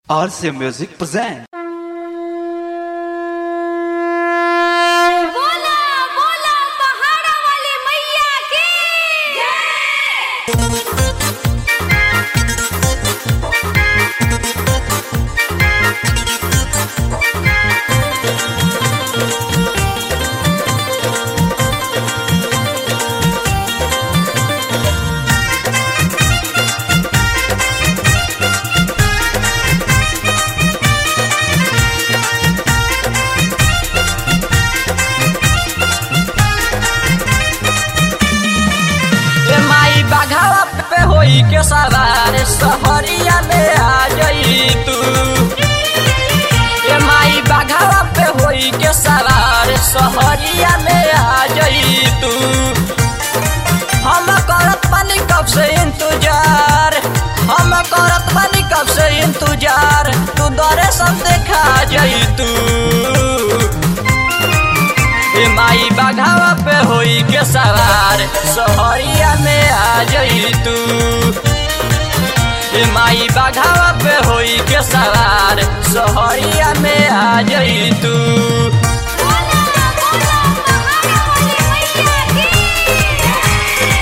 RCA Music present. बोला बोला पहाड़ा वाली मैया की ए माई बाघावा पे होई के सवार सहरिया में आ जई तू ए माई बाघावा पे होई के सवार सहरिया में आ जई तू हम करत पानी कब से इंतजार हम करत पानी कब से इंतजार तू दरे सब देखा जई तू ए माई बाघावा पे होई के सवार सहरिया में आ जई तू ए माई बाघावा पे होई के सवार सहरिया में आ जई तू बोला बोला पहाड़ा वाली मैया की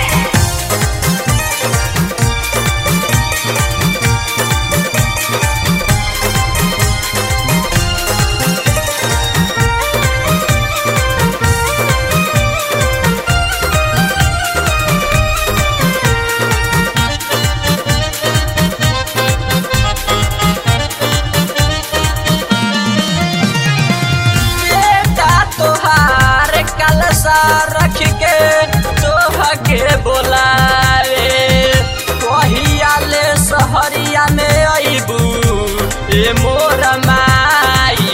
बेटा तोहार कलसा रख के तोह के बोलावे कहिया ले सहरिया में अइबू ए मोर माई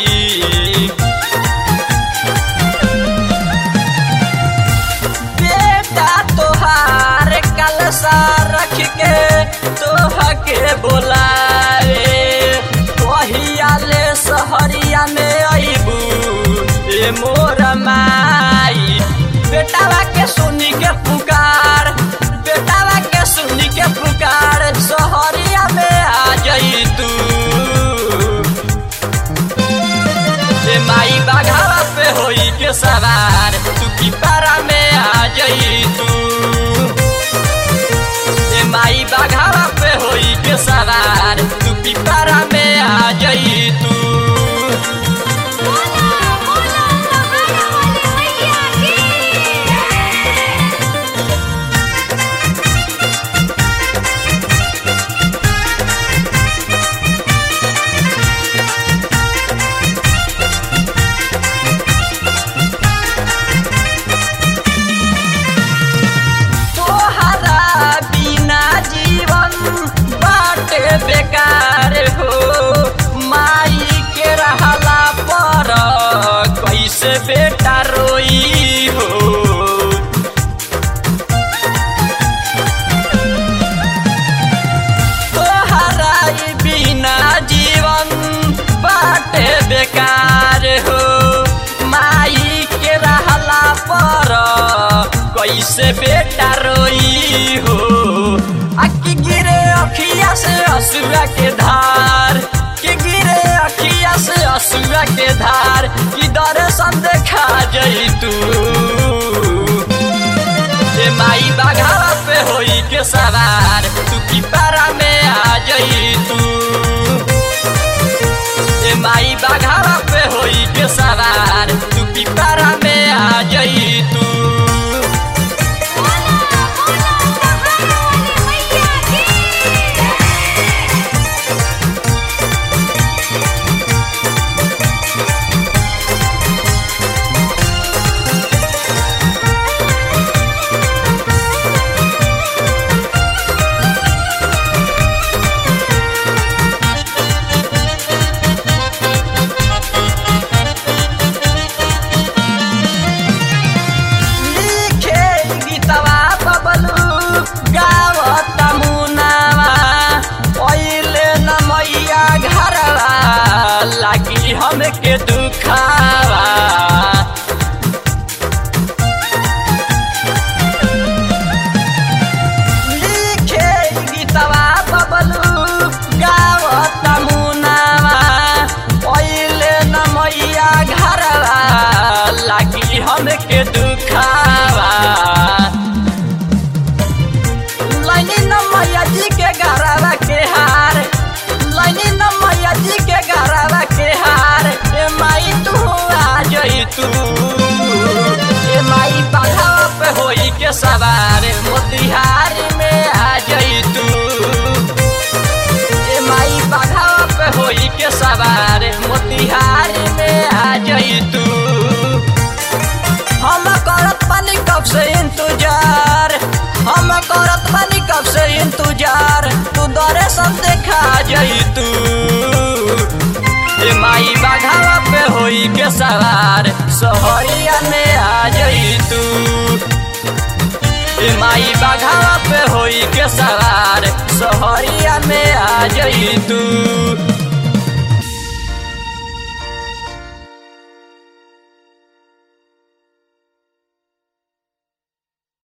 बेटा तोहार कलसा रख के तोह के बोलावे कहिया ले सहरिया में अइबू ए मोर माई बेटावा के सुनी के पुकार बेटावा के सुनी के पुकार सहरिया में आ जई तू ए माई बाघावा पे होई के सवार तू की पारा में आ जई तू ए माई बाघावा पे होई के सवार तू की पारा में आ जई तू बोला बोला पहाड़ा वाली मैया की तोहरा बिना जीवन बाटे बेकार हो माई के रहला पर कैसे बेटा रोई हो तोहरा ई बिना जीवन बाटे बेकार हो माई के रहला पर कैसे बेटा रोई हो अक्की गिरे अखिया से असुरा के धार कि गिरे अखिया से असुरा के धार कि दर्शन देखा जई तू ए माई बाघावा पे होई के सवार तू की पारा में आ जई तू ए माई बाघावा पे होई के सवार तू की पारा में आ जई तू बोला बोला पहाड़ा वाली मैया की लिखे गीतवा बबलू गावत मुनावा पहिले न मैया घरवा लागी हमके दुखावा लिखे गीतवा बबलू गावत मुना के दुखावा लाइनी न मैया जी के गरावा के हार लाइनी न मैया जी के गरावा के हार ए माई तू आ जई तू ए माई बाघावा पे होई के सवार मोतिहारी में आ जई तू ए माई बाघावा पे होई के सवार मोतिहारी में आ जई तू हम करत बानी कब से इंतजार हम करत बानी कब से इंतजार तू दरे सब देखा जई तू ए माई बाघावा पे होई के सवार सोहरिया में आ जई तू ए माई बाघावा पे होई के सवार सोहरिया में आ जई तू